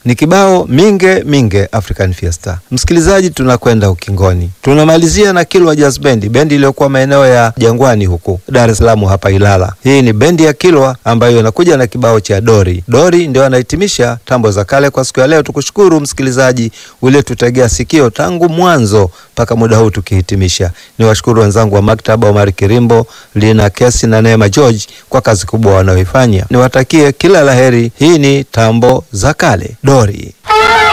ni kibao minge minge African Fiesta. Msikilizaji, tunakwenda ukingoni, tunamalizia na Kilwa Jazz Band, bendi iliyokuwa maeneo ya Jangwani huku Dar es Salaam hapa Ilala. Hii ni bendi ya Kilwa ambayo inakuja na kibao cha Dori. Dori ndio anahitimisha tambo za kale kwa siku ya leo. Tukushukuru msikilizaji ulietutegea sikio tangu mwanzo mpaka muda huu tukihitimisha. Ni washukuru wenzangu wa maktaba, Omar Kirimbo, Lina Kesi na Neema George kwa kazi kubwa wanayoifanya. Niwatakie kila laheri. Hii ni tambo za kale Dori.